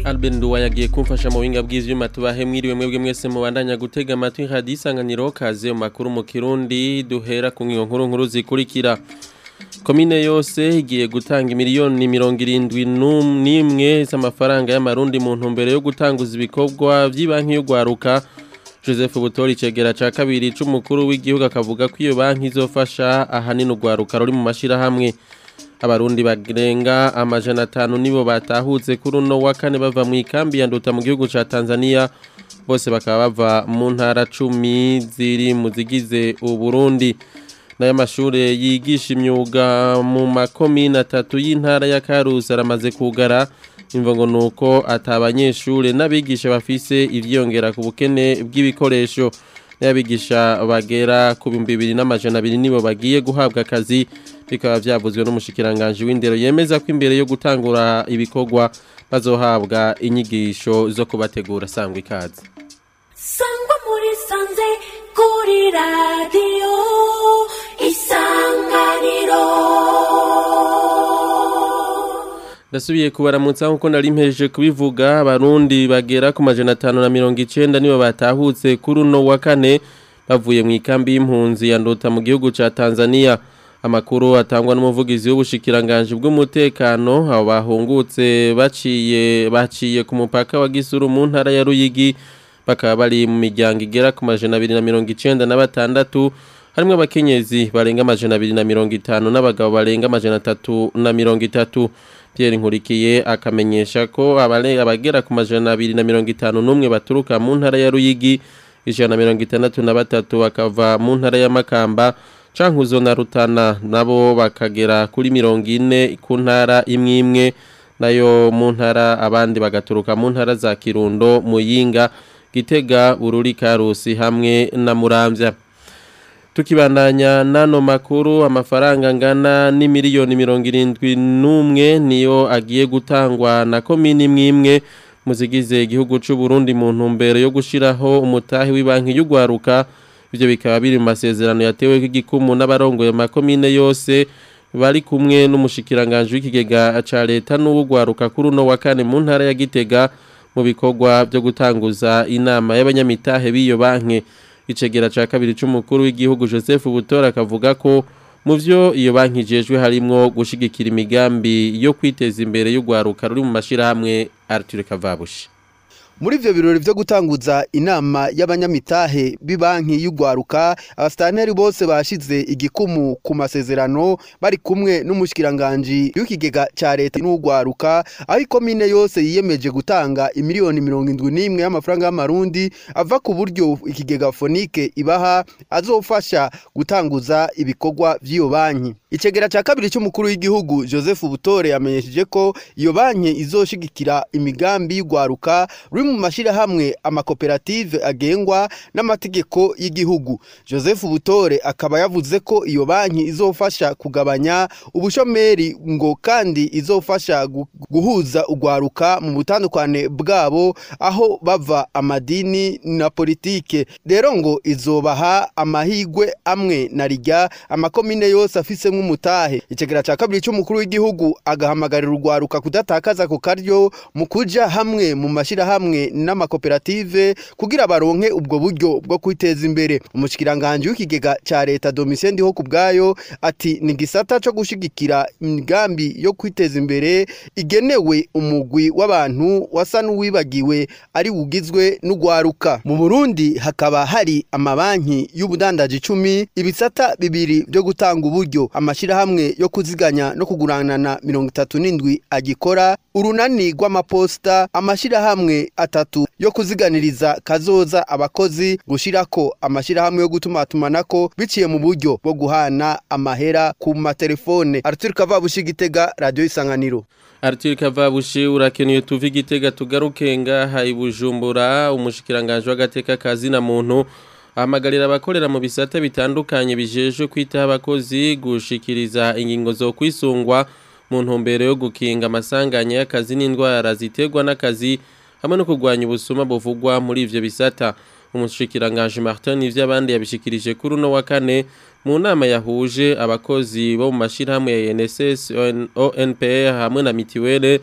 Albin Nduwa yagiye kumfasha mu buhinga bw'ivyuma tubahe mwiriwe mwebwe mwese mubandanya gutega amatwi radio isanganiro kaze mu makuru mu Kirundi duhera ku ngingo nkuru nkuru zikurikira Komine yose igiye gutanga imiliyoni mirongo irindwi n'imwe z'amafaranga y'amarundi mu ntumbero yo gutanguza ibikorwa by'ibanki y'ugwaruka Joseph Butori cegera ca kabiri c'umukuru w'igihugu akavuga ko iyo banki izofasha ahanini ugwaruka ruri mu mashirahamwe abarundi barenga amajana atanu nibo batahutse kuri uno wa kane bava mu ikambi ya nduta mu gihugu ca Tanzania bose bakaba bava mu ntara cumi ziri mu zigize uburundi n'aya mashure yigisha imyuga mu makomine atatu y'intara ya Karusi aramaze kugara imvo ngo nuko atabanyeshure n'abigisha bafise ivyongera ku bukene bw'ibikoresho n'abigisha bagera ku bihumbi bibiri n'amajana abiri nibo bagiye guhabwa akazi bikaba vyavuzwe n'umushikiranganje w'indero yemeza ko imbere yo gutangura ibikorwa bazohabwa inyigisho zo kubategura sangwa ikaze sangwa muri sanze kuri radiyo isanganiro Ndasubiye kubaramutsa nkuko nari mpejeje kubivuga abarundi bagera ku majana atanu na mirongo icenda nibo batahutse kuri uno wa kane bavuye mu ikambi y'impunzi ya Ndota mu gihugu ca Tanzania amakuru atangwa n'umuvugizi w'ubushikiranganje bw'umutekano abo bahungutse baciye baciye ku mupaka wa Gisuru mu ntara ya Ruyigi bakaba bari mu miryango igera ku majana abiri na mirongo icenda na batandatu harimwo abakenyezi barenga amajana abiri na mirongo itanu n'abagabo barenga amajana atatu na mirongo itatu Pierre Nkurikiye akamenyesha ko abagera ku majana abiri na mirongo itanu n'umwe baturuka mu ntara ya Ruyigi ijana na mirongo itandatu na batatu bakava mu ntara ya Makamba Cankuzo na Rutana nabo bakagera kuri mirongo ine ku ntara imwe imwe nayo mu ntara abandi bagaturuka mu ntara za Kirundo Muyinga Gitega Bururi Karusi hamwe na Muramvya tukibandanya nano makuru amafaranga ngana ni miliyoni mirongo irindwi n'umwe niyo agiye gutangwa na komini imwe muzigize igihugu c'u Burundi mu ntumbero yo gushiraho umutahi w'ibanki y'ugwaruka ivyo bikaba biri mu masezerano yatewe k'igikumu n'abarongoye makomine yose bari kumwe n'umushikiranganje w'ikigega ca leta n'uwugwaruka kuri uno wa kane mu ntara ya Gitega mu bikorwa byo gutanguza inama y'abanyamitahe b'iyo banki icegera ca kabiri c'umukuru w'igihugu Joseph Butora akavuga ko mu vyo iyo banki ijejwe harimwo gushigikira imigambi yo kwiteza imbere y'ugwaruka ruri mu mashirahamwe Arthur Kavabushi muri ivyo birori vyo gutanguza inama y'abanyamitahe b'ibanki y'ugwaruka abasitanteri bose bashize igikumu ku masezerano bari kumwe n'umushikiranganje w'ikigega ca leta n'ugwaruka aho ikomine yose yiyemeje gutanga imiliyoni mirongo indwi n'imwe y'amafaranga y'amarundi ava ku buryo ikigega fonike ibaha azofasha gutanguza ibikorwa vy'iyo banki icegera ca kabiri c'umukuru w'igihugu Joseph Butore yamenyesheje ko iyo banki izoshigikira imigambi y'ugwaruka ruri mu mashirahamwe amakoperative agengwa n'amategeko y'igihugu Joseph Butore akaba yavuze ko iyo banki izofasha kugabanya ubushomeri ngo kandi izofasha guhuza ugwaruka mu butandukane bwabo aho bava amadini na politike rero ngo izobaha amahigwe amwe na rijya amakomine yose afise nk'umutahe icegera ca kabiri c'umukuru w'igihugu agahamagarira urwaruka kudatakaza ku karyo mu kuja hamwe mu mashirahamwe n'amakoperative kugira baronke ubwo buryo bwo kwiteza imbere umushikiranganje w'ikigega ca leta Domitien Ndiho kubwayo ati ni gisata co gushigikira imigambi yo kwiteza imbere igenewe umugwi w'abantu wasa n'uwibagiwe ari wugizwe n'ugwaruka mu Burundi hakaba hari amabanki y'ubudandaji 10 ibisata bibiri byo gutanga uburyo amashirahamwe yo kuziganya no kuguranana 37 agikora urunani rw'amaposta amashirahamwe atatu yo kuziganiriza kazoza abakozi gushirako amashirahamwe yo gutumatumanako biciye mu buryo bwo guhana amahera ku matelefone Arthur Kavabushi Gitega Radio Isanganiro Arthur Kavabushi urakeneye tuvi Gitega tugaruke ngaha ibujumbura umushikiranganje w'agateka kazi na muntu ahamagarira abakorera mu bisata bitandukanye bijejwe kwitaho abakozi gushikiriza ingingo zo kwisungwa mu ntumbero yo gukinga amasanganya y'akazi n'indwara ziterwa n'akazi hamwe no kurwanya ubusuma buvugwa muri ivyo bisata umushikiranganje Martin ivy'abandi yabishikirije kuri uno wa kane mu nama yahuje abakozi bo mu mashirahamwe ya NSS ONPR hamwe na mitiwele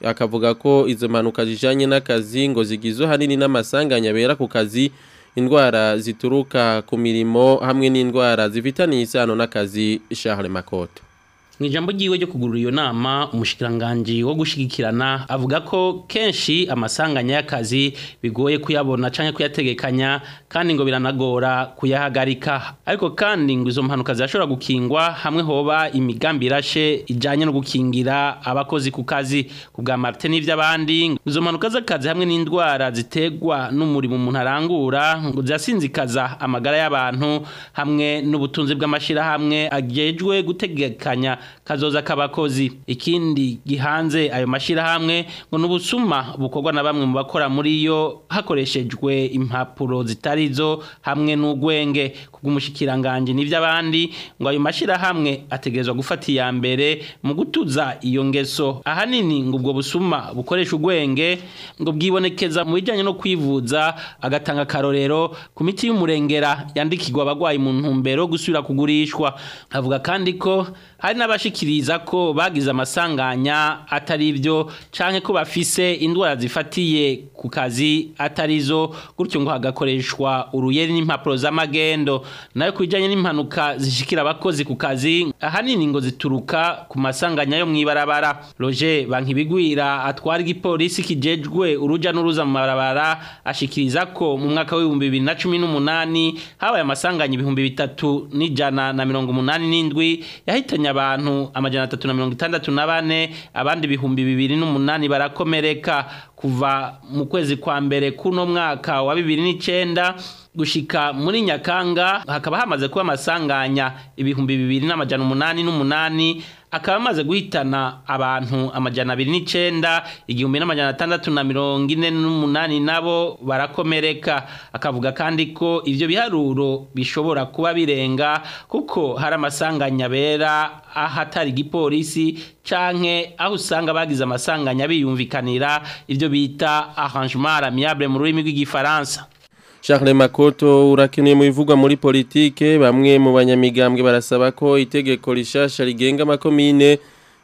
akavuga ko izo mpanuka zijanye n'akazi ngo zigizwe hanini n'amasanganya bera ku kazi indwara zituruka ku mirimo hamwe n'indwara zifitaniye isano n'akazi Charles Makoto mu ijambo ryiwe ryo kugurura iyo nama umushikiranganji wo gushigikirana avuga ko kenshi amasanganya y'akazi bigoye kuyabona canke kuyategekanya kandi ngo biranagora kuyahagarika ariko kandi ngo izo mpanuka zirashobora gukingwa hamwe hoba imigambi irashe ijanye no gukingira abakozi ku kazi ku bwa Martin n'ivy'abandi izo mpanuka z'akazi hamwe n'indwara zitegwa n'umurimo umuntu arangura ngo zirasinzikaza amagara y'abantu hamwe n'ubutunzi bw'amashirahamwe agejwe gutegekanya kazoza k'abakozi ikindi gihanze ayo mashirahamwe ngo n'ubusuma bukorwa na bamwe mu bakora muri yo hakoreshejwe impapuro zitari zo hamwe n'ugwenge kubw'umushikiranganje n'ivy'abandi ngo ayo mashirahamwe ategerezwa gufata iya mbere mu gutuza iyo ngeso ahanini ngo ubwo busuma bukoresha ugwenge ngo bwibonekeza mu bijanye no kwivuza agatanga karorero ku miti y'umurengera yandikirwa abagwayi mu ntumbero gusubira kugurishwa avuga kandi ko hari n'abashikiriza ko bagize amasanganya atari byo canke ko bafise indwara zifatiye ku kazi atari zo gutyo ngo hagakoreshwa uruyeri n'impapuro z'amagendo nayo kubijanye n'impanuka zishikira abakozi ku kazi ahanini ngo zituruka ku masanganya yo mw'ibarabara Roger Bankibigwira atwara igipolisi kijejwe uruja n'uruza mu mabarabara ashikiriza ko mu mwaka w'ibihumbi bibiri na cumi n'umunani habaye amasanganya ibihumbi bitatu n'ijana na mirongo umunani n'indwi yahitanye abantu amajana atatu na mirongo itandatu na bane abandi ibihumbi bibiri n'umunani barakomereka kuva mu kwezi kwa mbere kuno mwaka wa bibiri n'icenda gushika muri nyakanga hakaba hamaze kuba amasanganya ibihumbi bibiri n'amajana umunani n'umunani akaba amaze guhitana abantu amajana abiri n'icenda igihumbi n'amajana atandatu na mirongo ine n'umunani nabo barakomereka akavuga kandi ko ivyo biharuro bishobora kuba birenga kuko hari amasanganya bera ahatari igipolisi canke aho usanga bagize amasanganya biyumvikanira ivyo bita arrangement amiable mu rurimi rw'igifaransa Charles Makoto urakeneye mu bivugwa muri politike bamwe mu banyamigambwe barasaba ko itegeko rishasha rigenga amakomine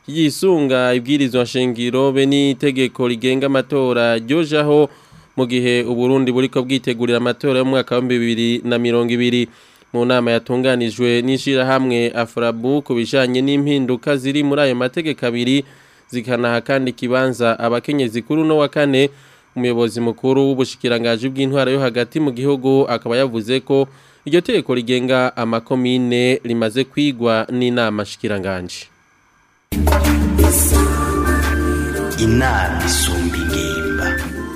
yisunga ibwirizwa shingiro be n'itegeko rigenga amatora ryojaho mu gihe uburundi buriko bwitegurira amatora y'umwaka wa 2020 mu nama yatunganijwe n'ishirahamwe Afrabu ku bijanye n'impinduka ziri muri ayo mategeko abiri zikanaha kandi kibanza abakenyezi kuri no wa kane umuyobozi mukuru w'ubushikirangaji bw'intwara yo hagati mu gihugu akaba yavuze ko iryo tegeko rigenga amakomine rimaze kwigwa n'inama shikiranganje inama isumba ingimba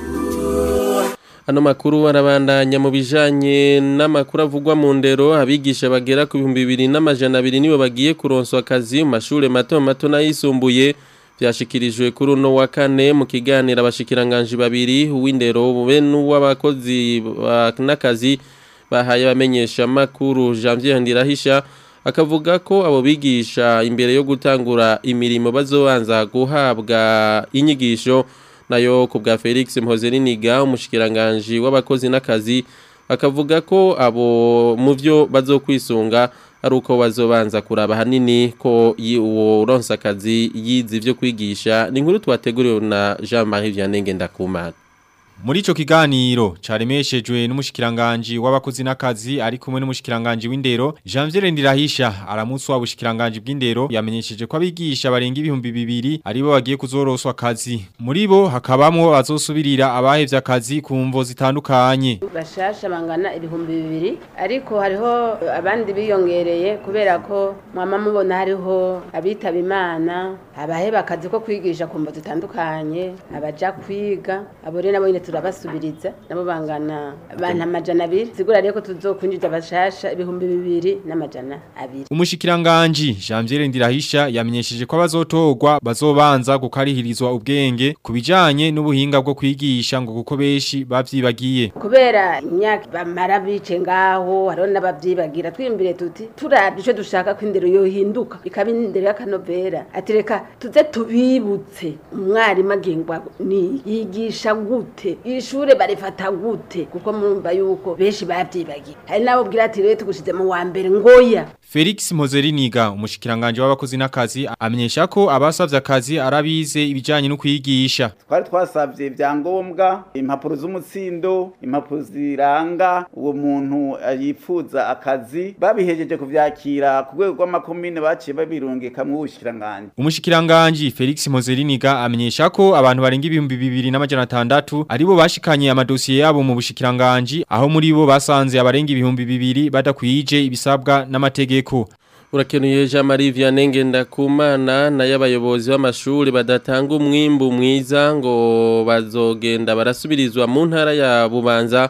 Ano makuru arabandanya mu bijanye n'amakuru avugwa mu ndero abigisha bagera ku bihumbi bibiri n'amajana abiri nibo bagiye kuronswa akazi mu mashure mato mato n'ayisumbuye byashikirijwe kuri uno wa kane mu kiganiro abashikiranganje babiri uw'indero be n'uw'abakozi n'akazi bahaye abamenyesha makuru Janvier Ndirahisha akavuga ko abo bigisha imbere yo gutangura imirimo bazobanza guhabwa inyigisho nayo ku bwa Felix Mpozeriniga umushikiranganje w'abakozi n'akazi akavuga ko abo mu byo bazokwisunga ari uko bazobanza kuraba hanini ko uwo uronsa akazi yize ivyo kwigisha ni inkuru twateguriwe na Jean-Marie Vianney Ngendakumana Muri ico kiganiro caremeshejwe n'umushikiranganje w'abakozi n'akazi ari kumwe n'umushikiranganje w'indero Janvier Ndirahisha aramutse w'abushikiranganje bw'indero yamenyesheje ko abigisha barenga ibihumbi bibiri aribo bagiye kuzoroswa akazi muri bo hakabamwo bazosubirira abahevye akazi ku mvo zitandukanye bashasha bangana ibihumbi bibiri ariko hariho abandi biyongereye kubera ko mwama mubona hariho abitaba imana abaheba akazi ko kwigisha ku mvo zitandukanye abaja kwiga abo rero nabo nyine turabasubiriza nabo bangana abantu amajana abiri sigura rero ko tuzokwinjiza abashasha ibihumbi bibiri n'amajana abiri umushikiranganje Janvier Ndirahisha yamenyesheje ko abazotorwa bazobanza gukarihirizwa ubwenge kubijanye n'ubuhinga bwo kwigisha ngo kuko beshi bavyibagiye kubera imyaka bamara bice ngaho hariho n'abavyibagira twimbire tuti turavye ico dushaka ko indero yohinduka ikaba indero y'akanovera ati reka tuze tubibutse umwarimu agengwa ni yigisha gute ishure barifata gute kuko murumva yuko benshi bavyibagiye hari nabo bwira ati rero tugushize mu wa mbere ngoya Felix Mpozeriniga umushikiranganje w'abakozi n'akazi amenyesha ko abasavye akazi arabize ibijanye no kwigisha twari twasabye ibyangombwa impapuro z'umutsindo impapuro ziranga uwo muntu yifuza akazi babihejeje kuvyakira ku rwego rw'amakomine baciye babirungika mu bushikiranganje umushikiranganje Felix Mpozeriniga amenyesha ko abantu barenga ibihumbi bibiri n'amajana atandatu aribo bashikanye amadosiye yabo mu bushikiranganje aho muri bo basanze abarenga ibihumbi bibiri badakwije ibisabwa n'amategeko Urakenuye Jean Marie Vianney Ngendakumana na y'abayobozi b'amashuri badatanga umwimbu mwiza ngo bazogenda barasubirizwa mu ntara ya Bubanza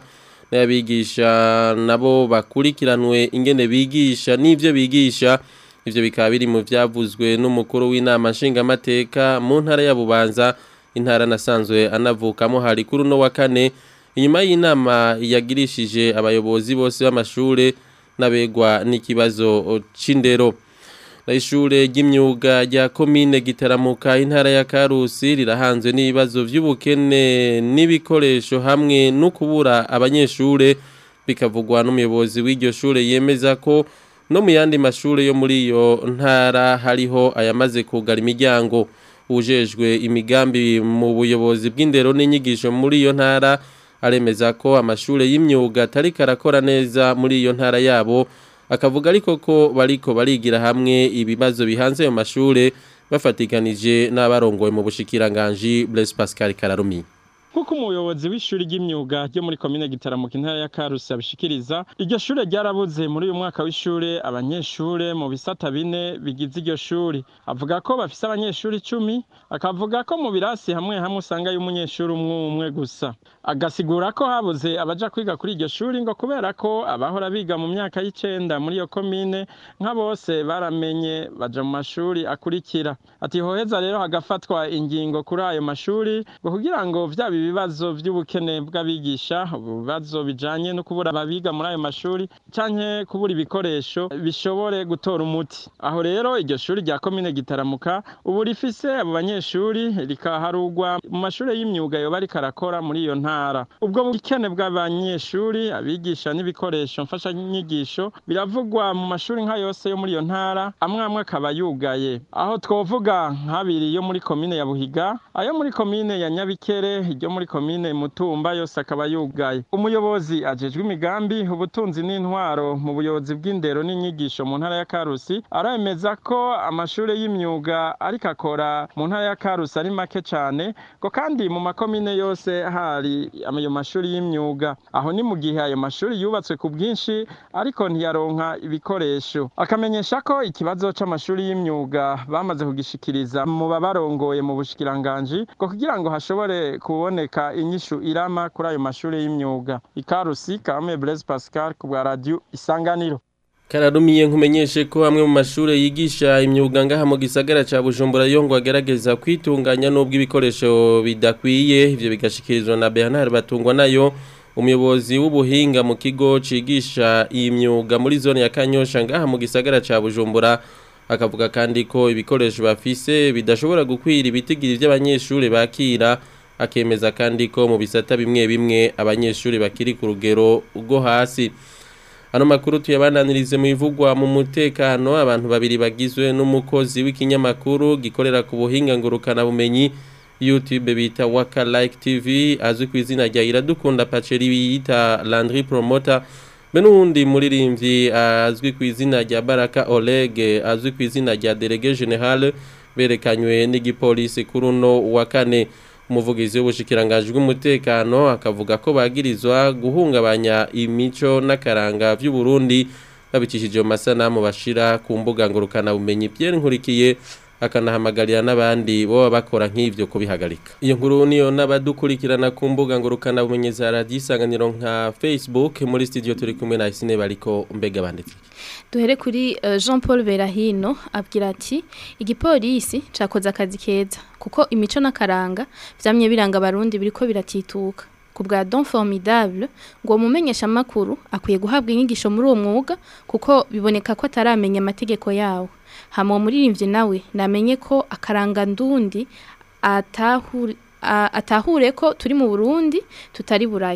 n'abigisha nabo bakurikiranwe ingene bigisha n'ivyo bigisha ivyo bikaba biri mu vyavuzwe n'umukuru w'inama nshingamateka mu ntara ya Bubanza intara nasanzwe anavukamo hari kuri no wa kane inyuma y'inama yagirishije abayobozi bose b'amashure nabegwa n'ikibazo c'indero na ishure ry'imyuga rya komine gitaramuka intara ya Karusi rirahanzwe n'ibibazo vy'ubukene n'ibikoresho hamwe no kubura abanyeshure bikavugwa n'umuyobozi w'iryo shure yemeza ko no mu yandi mashure yo muri iyo ntara hariho ayamaze kugara imiryango ujejwe imigambi mu buyobozi bw'indero n'inyigisho muri iyo ntara aremeza ko amashure y'imyuga atari karakora neza muri iyo ntara yabo akavuga ariko ko bariko barigira hamwe ibibazo bihanze ayo mashure bafatikanije n'abarongoye mu bushikiranganji Blaise Pascal Kararumi Nkuko umuyobozi w'ishuri ry'imyuga ryo muri komine Gitaramuka intara ya Karusi abishikiriza iryo shure ryarabuze muri uyu mwaka w'ishure abanyeshure mu bisata bine bigize iryo shuri avuga ko bafise abanyeshuri icumi akavuga ko mu birasi hamwe hamwe usanga y'umunyeshuri umwe umwe gusa agasigura ko habuze abaja kwiga kuri iryo shuri ngo kubera ko abahora biga mu myaka y'icenda muri iyo komine nka bose baramenye baja mu mashuri akurikira ati hoheza rero hagafatwa ingingo kuri ayo mashuri ngo kugira ngo vyaba ibibazo vy'ubukene bw'abigisha ibibazo bijanye no kubura ababiga muri ayo mashuri canke kubura ibikoresho bishobore gutora umuti aho rero iryo shuri rya komine gitaramuka ubu rifise abo banyeshuri rikaharugwa mu mashuri y'imyuga yoba ariko arakora muri iyo ntara ubwo bukene bw'abanyeshuri abigisha n'ibikoresho mfashanyigisho biravugwa mu mashuri nka yose yo muri iyo ntara amwe amwe akaba yugaye aho twovuga nk'abiri yo muri komine ya buhiga ayo muri komine ya nyabikere iryo muri komine mutumba yose akaba yugaye umuyobozi ajejwe imigambi ubutunzi n'intwaro mu buyobozi bw'indero n'inyigisho mu ntara ya karusi aremeza ko amashuri y'imyuga ariko akora mu ntara ya karusi ari make cyane ngo kandi mu makomine yose hari ayo mashuri y'imyuga aho ni mu gihe ayo mashuri yubatswe ku bwinshi ariko ntiyaronka ibikoresho akamenyesha ko ikibazo c'amashuri y'imyuga bamaze kugishikiriza mu babarongoye mu bushikiranganji ngo kugira ngo hashobore kuboneka inyishu irama kuri ayo mashuri y'imyuga ikarusi kame Blaise Pascal ku bwa radio isanganiro Kararumiye nkumenyeshe ko hamwe mu mashure yigisha imyuga ngaha mu gisagara ca Bujumbura yo ngo agerageza kwitunganya nubwo ibikoresho bidakwiye ivyo bigashikirizwa na Bernard Batungwa nayo umuyobozi w'ubuhinga mu kigo cigisha imyuga muri zone ya Kanyosha ngaha mu gisagara ca Bujumbura akavuga kandi ko ibikoresho bafise bidashobora gukwira ibitigiri by'abanyeshure bakira akemeza kandi ko mu bisata bimwe bimwe abanyeshuri bakiri ku rugero rwo hasi ano makuru tuyabandanirize mu ivugwa mu mutekano abantu babiri bagizwe n'umukozi w'ikinyamakuru gikorera ku buhinga ngurukana bumenyi YouTube bita Waka Like TV azwi ku izina rya Iradukunda Paceri bita Landry Promoter be n'uwundi muririmbyi azwi ku izina rya Baraka Oleg azwi ku izina rya Délégué Général berekanywe n'igipolisi kuri uno wa kane umuvugizi w'ubushikiranganje bw'umutekano akavuga ko bagirizwa guhungabanya imico n'akaranga by'u Burundi babicishije mu masanamu bashira ku mbuga ngurukana bumenyi Pierre Nkurikiye akanahamagarira n'abandi bo bakora nk'ivyo kubihagarika iyo nkuru niyo n'abadukurikirana ku mbuga ngurukana bumenyi za radio isanganiro nka Facebook muri studio turi kumwe na Isine bariko mbega banditse duhere kuri uh, Jean Paul Berahino abwira ati igipolisi cakoze akazi keza kuko imico n'akaranga vyamye biranga abarundi biriko biratituka ku bwa Don Formidable ngo mumenyesha makuru akwiye guhabwa inyigisho muri uwo mwuga kuko biboneka ko ataramenya amategeko yawo hama muririmbye nawe namenye ko akaranga ndundi atahure atahure ko turi mu Burundi tutari buraya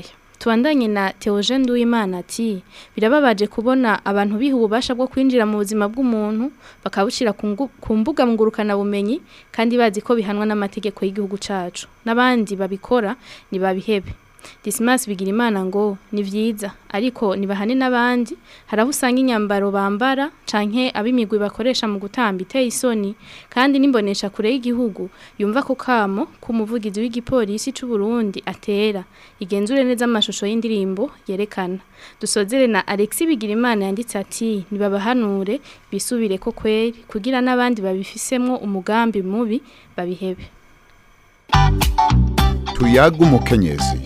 tubandanye na Theogene Nduwimana ati birababaje kubona abantu biha ububasha bwo kwinjira mu buzima bw'umuntu bakabushira ku ngu- ku mbuga ngurukana bumenyi kandi bazi ko bihanwa n'amategeko y'igihugu cacu n'abandi babikora ntibabihebe Dismas bigira imana ngo ni vyiza ariko nibahane n'abandi haraho usanga inyambaro bambara canke abimigwi bakoresha mu gutamba iteye isoni kandi nimbonesha kure y'igihugu yumva ko kamo kumuvugizi w'igipolisi c'u Burundi atera igenzure neza amashusho y'indirimbo yerekana dusozere na Alexis Bigirimana yanditse ati nibabahanure bisubire ko kweri kugira n'abandi babifisemwo umugambi mubi babihebe tuyaga umukenyezi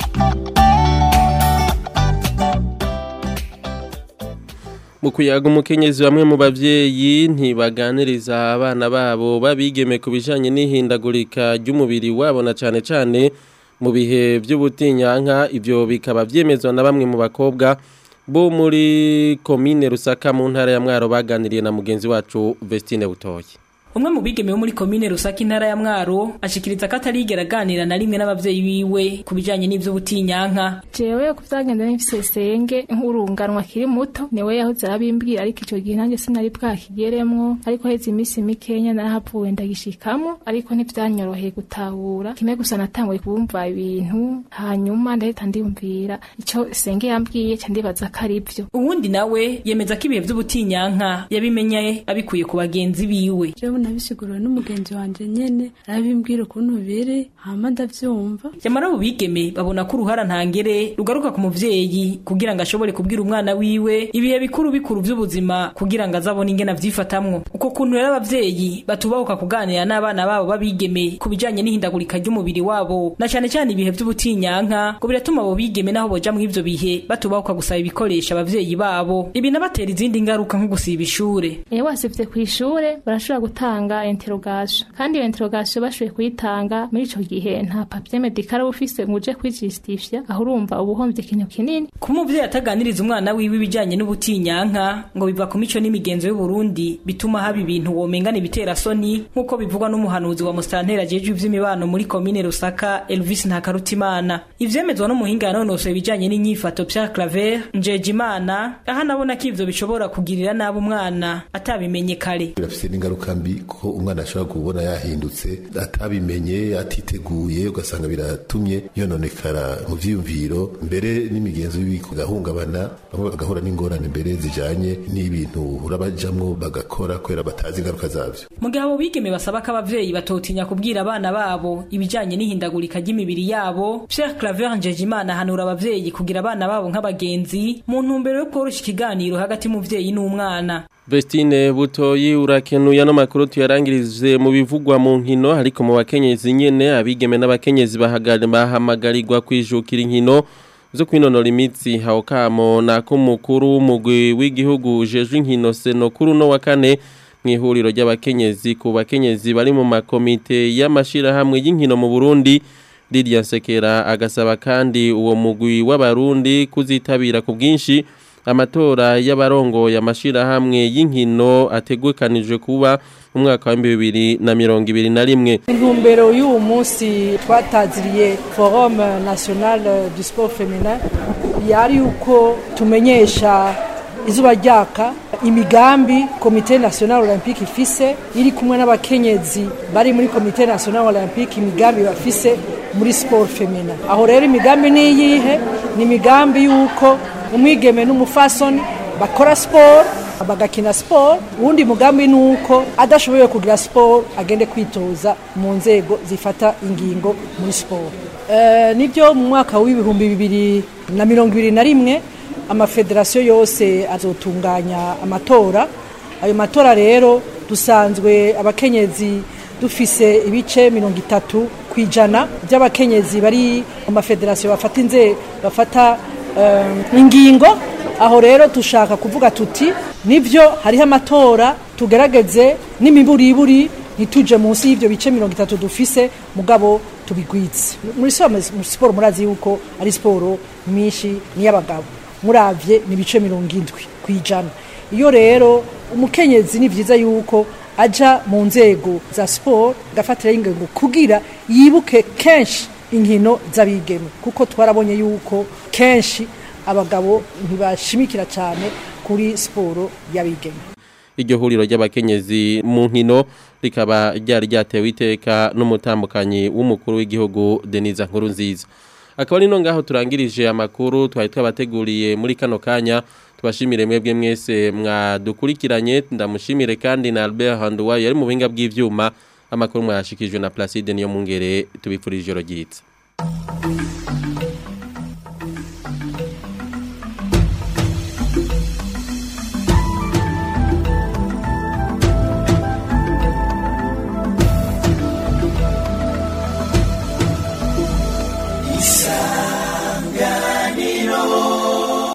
mu kuyaga umukenyezi bamwe mu bavyeyi ntibaganiriza abana babo babigeme ku bijanye n'ihindagurika ry'umubiri wabo na cane cane mu bihe by'ubutinyanka ivyo bikaba vyemezwa na bamwe mu bakobwa bo muri komine Rusaka mu ntara ya Mwaro baganiriye na mugenzi wacu Vestine Butoyi umwe mu bigeme bo muri komine rusaka intara ya mwaro ashikiriza ko atarigera aganira na rimwe n'abavyeyi biwe ku bijanye n'ivy'ubutinyanka jewe ku vyagenda n'ifise senge nk'urunganwa kiri muto niwe yahoze arabimbwira ariko ico gihe nanjye sinari bwakigeremwo ariko heze iminsi mikenya narahavuwe ndagishikamo ariko ntivyanyoroheye gutahura kimwe gusa natanguye kubumva ibintu hanyuma ndahita ndiyumvira ico senge yambwiye ca ndibaza ko ari vyo uwundi nawe yemeza ko ibihe vy'ubutinyanka yabimenye abikuye ku bagenzi biwe jewe nabisiguriwe n'umugenzi wanje nyene arabimbwira ukuntu biri hama ndavyumva nyamara abo bigeme babona ko uruhara ntangere rugaruka ku muvyeyi kugira ngo ashobore kubwira umwana wiwe ibihe bikuru bikuru vy'ubuzima kugira ngo azabone ingene avyifatamwo uko kuntu rero abavyeyi batubahuka kuganira n'abana babo babigeme ku bijanye n'ihindagurika ry'umubiri wabo na cane cane ibihe vy'ubutinyanka ngo biratuma abo bigeme naho boja mu ivyo bihe batubahuka gusaba ibikoresho abavyeyi babo ibi nabatera izindi ngaruka nko gusiba ishure iyo wasivye kw'ishure barashobora gutanga interogation kandi iyo interogation bashoboye kuyitanga muri ico gihe nta papier medical uba ufise ngo uje kwijustifya aho urumva uba uhombye ikintu kinini kuba umuvyeyi ataganiriza umwana wiwe ibijanye n'ubutinyanka ngo biva ku mico n'imigenzo y'uburundi bituma haba ibintu womengana ibitera soni nk'uko bivugwa n'umuhanuzi wa musitantera ajejwe ivy'imibano muri komine rusaka elvis ntakarutimana ivyemezwa n'umuhinga yanonosoye ibijanye n'inyifato pierre claver njejimana aho anabona ko ivyo bishobora kugirira nabi umwana atabimenye kare birafise n'ingaruka mbi kuko umwana ashobora kubona yahindutse atabimenye atiteguye ugasanga biratumye yononekara mu vyiyumviro mbere n'imigenzo y'ibiko gahungabana bamwe bagahura n'ingorane mbere zijanye n'ibintu urabajamwo bagakora kubera batazi ingaruka zavyo mu gihe abo bigeme basaba ko abavyeyi batotinya kubwira abana babo ibijanye n'ihindagurika ry'imibiri yabo pierre claver njejimana ahanura abavyeyi kugira abana babo nk'abagenzi mu ntumbero yo kworosha ikiganiro hagati y'umuvyeyi n'umwana Vestine Butoyi urakenuye no makuru tuyarangirize mu bivugwa mu nkino ariko mu bakenyezi nyene abigeme n'abakenyezi bahamagarirwa kwijukira inkino zo kwinonora imitsi hawo kamo nako mukuru w'umugwi w'igihugu jejwe inkino seno kuri no wa kane mu ihuriro ry'abakenyezi ku bakenyezi bari mu makomite y'amashirahamwe y'inkino mu Burundi Lydia Sekera agasaba kandi uwo mugwi w'abarundi kuzitabira ku bwinshi amatora y'abarongo y'amashirahamwe y'inkino ategukanijwe kuba mu mwaka wa 2021 intumbero y'uwo munsi twataziriye forum national du sport feminin yari yuko tumenyesha izuba ryaka imigambi komite national olympique ifise iri kumwe n'abakenyezi bari muri komite national olympique imigambi bafise muri sport feminin aho rero imigambi ni iyihe ni imigambi y'uko umwigeme n'umufasoni bakora siporo bagakina siporo uwundi mugambi ni uko adashoboye kugira siporo agende kwitoza mu nzego zifata ingingo muri siporo nibyo mu mwaka w'ibihumbi bibiri na mirongo ibiri na rimwe amafederasiyo yose azotunganya amatora ayo matora rero dusanzwe abakenyezi dufise ibice mirongo itatu ku ijana by'abakenyezi bari mu mafederasiyo bafata inze bafata ingingo aho rero dushaka kuvuga tuti nibyo hariho amatora tugerageze n'imiburiburi ntituje munsi y'ibyo bice mirongo itatu dufise mugabo tubigwitse muri siporo murazi yuko ari siporo nyinshi n'iy'abagabo muravye ni ibice mirongo indwi ku ijana iyo rero umukenyezi ni byiza yuko aja mu nzego za siporo agafatiraho ingingo kugira yibuke kenshi inkino z'abigeme kuko twarabonye yuko kenshi abagabo ntibashimikira cyane kuri siporo y'abigeme iryo huriro ry'abakenyezi mu nkino rikaba ryari ryatewe iteka n'umutambukanyi w'umukuru w'igihugu Denise Nkurunziza akaba ari no ngaho turangirije amakuru twari twabateguriye muri kano kanya tubashimire mwebwe mwese mwadukurikiranye ndamushimire kandi na Albert Handuwa yari mu buhinga bw'ivyuma amakuru mwashikijwe na Placide niyo mungere tubifurije ijoro ryitse